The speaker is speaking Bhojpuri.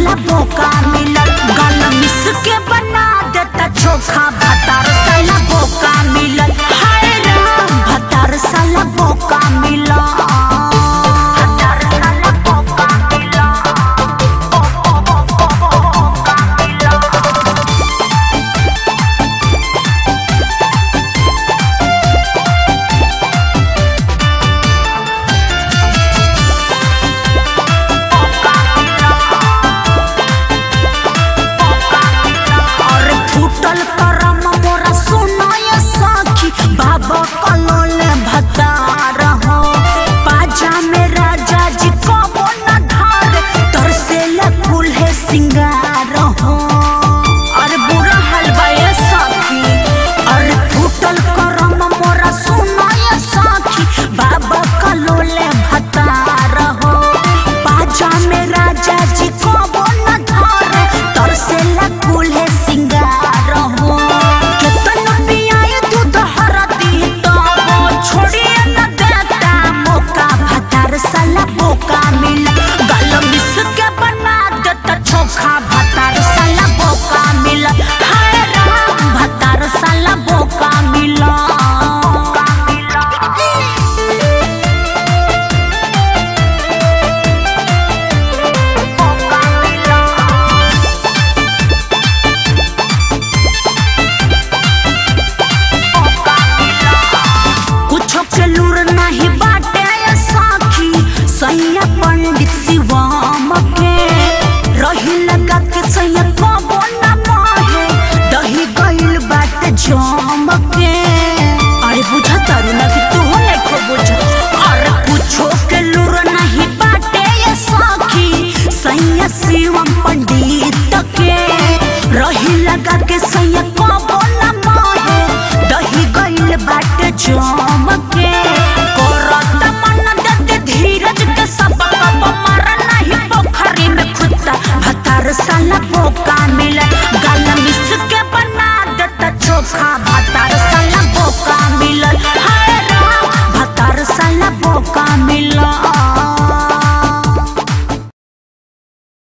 साला बोका मिलल गल मिस के बना देता चोखा भतार साला बोका मिलल हाय राम भतार साला बोका मिलल भतार साला बोका मिलल ओ ओ ओ ओ ओ बोका मिलल और फूटल करम मोरा सुनाय साखी बाबा कलोले भतार हो पाजा में राजा जी कबो न धार तरसे फूल है सिंगार हो और बुरा हलवा ये साखी और फूटल करम मोरा सुनाय साखी बाबा कलोले भतार हो पाजा में राजा जी कबो न धार तरसे फूल है सिंगार हो केतन पियाए दूध हरदी तबो छोड़िए न देता मौका भतार साला बोका मिल गल मिस के बना देता चोखा भतार साला बोका मिल हाय राम भतार साला बोका मिल कुछो के लूर नहीं बाटे ये साखी सैया पंडित शिवम के रही लगा के सैया कबो न माहे दही गइल बाटे जम के अरे बुझा तारू ना कि तू हो नहीं खो बुझा अरे कुछो के लूर नहीं बाटे ये साखी सैया शिवम पंडित के रही लगा के सैया कबो न माहे दही गइल बाटे जम के करत मन दे धीरज के सब कब मर नहीं पोखरी में खुदा भतार साला बोका मिले गल मिस के बना देता चोखा भतार साला बोका मिलल हाय राम भतार साला बोका मिलल